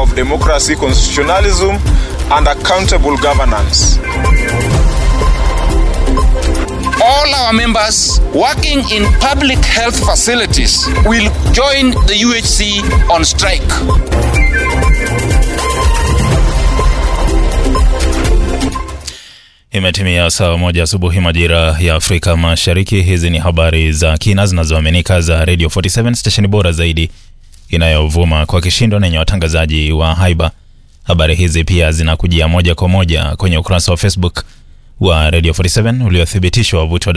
of democracy, constitutionalism, and accountable governance. all our members working in public health facilities will join the UHC on strike. Imetimia saa moja asubuhi majira ya Afrika Mashariki. Hizi ni habari za kina zinazoaminika za Radio 47 stesheni bora zaidi inayovuma kwa kishindo na yenye watangazaji wa haiba. Habari hizi pia zinakujia moja kwa moja kwenye ukurasa wa Facebook wa Radio 47 uliothibitishwa wavuti wa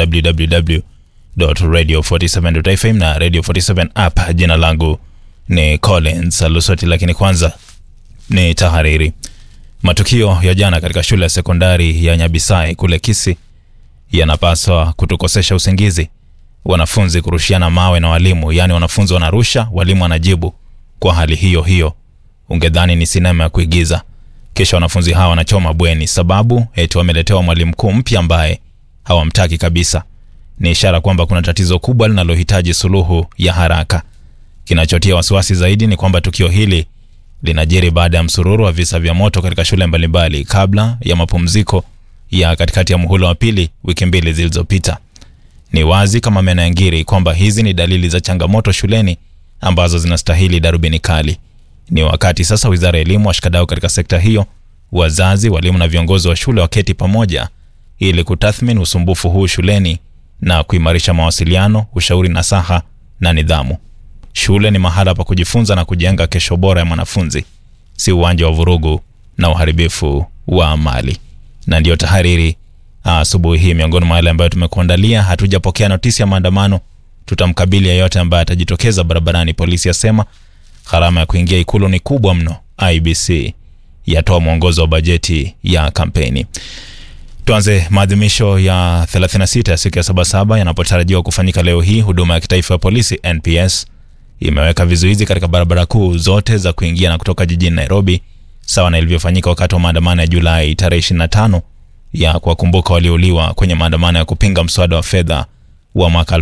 www.radio47.fm na Radio 47 app. Jina langu ni Collins Alusoti, lakini kwanza ni tahariri. Matukio ya jana katika shule ya sekondari ya Nyabisai kule Kisii yanapaswa kutukosesha usingizi. Wanafunzi kurushiana mawe na walimu, yaani wanafunzi wanarusha, walimu wanajibu kwa hali hiyo hiyo. Ungedhani ni sinema ya kuigiza. Kisha wanafunzi hawa wanachoma bweni, sababu eti wameletewa mwalimu mkuu mpya ambaye hawamtaki kabisa. Ni ishara kwamba kuna tatizo kubwa linalohitaji suluhu ya haraka. Kinachotia wasiwasi zaidi ni kwamba tukio hili linajiri baada ya msururu wa visa vya moto katika shule mbalimbali kabla ya mapumziko ya katikati ya muhula wa pili wiki mbili zilizopita. Ni wazi kama meno ya ngiri kwamba hizi ni dalili za changamoto shuleni ambazo zinastahili darubini kali. Ni wakati sasa wizara ya elimu, washikadau katika sekta hiyo, wazazi, walimu na viongozi wa shule waketi pamoja ili kutathmini usumbufu huu shuleni na kuimarisha mawasiliano, ushauri nasaha na nidhamu. Shule ni mahala pa kujifunza na kujenga kesho bora ya mwanafunzi, si uwanja wa vurugu na uharibifu wa mali. Na ndiyo tahariri asubuhi hii. Miongoni mwa yale ambayo tumekuandalia, hatujapokea notisi ya maandamano, tutamkabili yeyote ambaye atajitokeza barabarani. Polisi yasema gharama ya kuingia ikulu ni kubwa mno. IBC yatoa mwongozo wa bajeti ya kampeni. Tuanze maadhimisho ya 36 ya siku ya Sabasaba yanapotarajiwa kufanyika leo hii. Huduma ya kitaifa ya polisi NPS imeweka vizuizi katika barabara kuu zote za kuingia na kutoka jijini Nairobi, sawa na ilivyofanyika wakati wa maandamano ya Julai tarehe 25 ya kuwakumbuka waliouliwa kwenye maandamano ya kupinga mswada wa fedha wa mwaka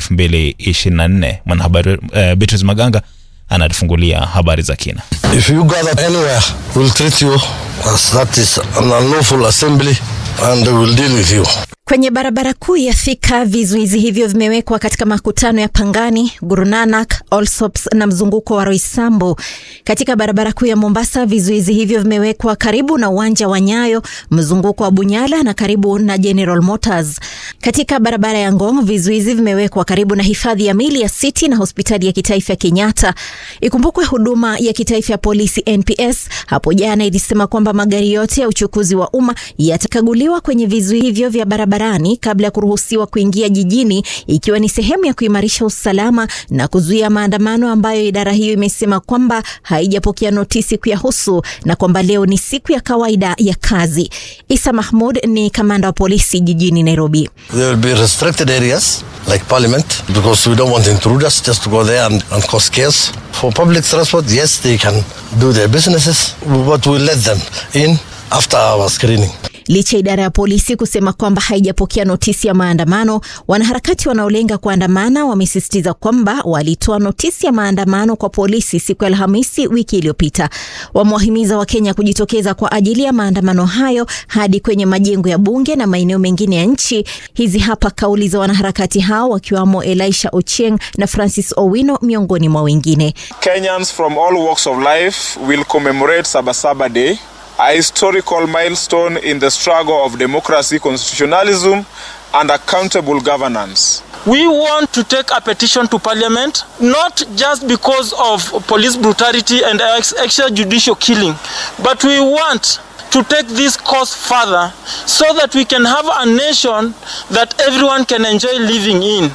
2024. Mwanahabari uh, Beatrice Maganga anatufungulia habari za kina. If you gather anywhere, we'll treat you as that is an unlawful assembly and we'll deal with you. Kwenye barabara kuu ya Thika, vizuizi hivyo vimewekwa katika makutano ya Pangani, Guru Nanak, Allsops na mzunguko wa Roysambu. Katika barabara kuu ya Mombasa, vizuizi hivyo vimewekwa karibu na uwanja wa Nyayo, mzunguko wa Bunyala na karibu na General Motors. Katika barabara ya Ngong, vizuizi vimewekwa karibu na hifadhi ya mili ya City na hospitali ya kitaifa ya Kenyatta. Ikumbukwe huduma ya kitaifa ya polisi NPS hapo jana ilisema kwamba magari yote ya uchukuzi wa umma yatakaguliwa kwenye vizuizi hivyo vya barabara barabarani kabla ya kuruhusiwa kuingia jijini ikiwa ni sehemu ya kuimarisha usalama na kuzuia maandamano ambayo idara hiyo imesema kwamba haijapokea notisi kuyahusu na kwamba leo ni siku ya kawaida ya kazi. Isa Mahmud ni kamanda wa polisi jijini Nairobi. There will be restricted areas like parliament because we don't want intruders just to go there and, and cause chaos. For public transport, yes, they can do their businesses, but we let them in after our screening. Licha ya idara ya polisi kusema kwamba haijapokea notisi ya maandamano, wanaharakati wanaolenga kuandamana wamesisitiza kwamba walitoa notisi ya maandamano kwa polisi siku ya Alhamisi wiki iliyopita. Wamewahimiza Wakenya kujitokeza kwa ajili ya maandamano hayo hadi kwenye majengo ya bunge na maeneo mengine ya nchi. Hizi hapa kauli za wanaharakati hao wakiwamo Elisha Ochieng na Francis Owino miongoni mwa wengine. Kenyans from all walks of life will commemorate Sabasaba Day a historical milestone in the struggle of democracy, constitutionalism, and accountable governance. We want to take a petition to parliament, not just because of police brutality and extrajudicial killing, but we want to take this cause further so that we can have a nation that everyone can enjoy living in.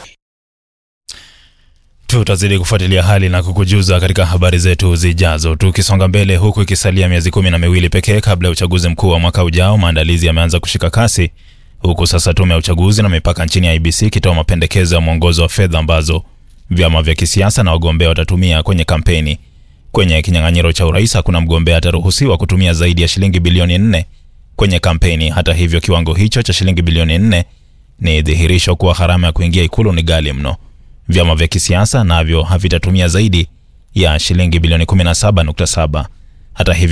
Tutazidi kufuatilia hali na kukujuza katika habari zetu zijazo. Tukisonga mbele, huku ikisalia miezi kumi na miwili pekee kabla ya uchaguzi mkuu wa mwaka ujao, maandalizi yameanza kushika kasi, huku sasa tume ya uchaguzi na mipaka nchini ya IBC ikitoa mapendekezo ya mwongozo wa fedha ambazo vyama vya kisiasa na wagombea watatumia kwenye kampeni. Kwenye kinyang'anyiro cha urais, hakuna mgombea ataruhusiwa kutumia zaidi ya shilingi bilioni nne kwenye kampeni. Hata hivyo, kiwango hicho cha shilingi bilioni nne ni dhihirisho kuwa gharama ya kuingia ikulu ni ghali mno. Vyama vya kisiasa navyo havitatumia zaidi ya shilingi bilioni 17.7. Hata hivyo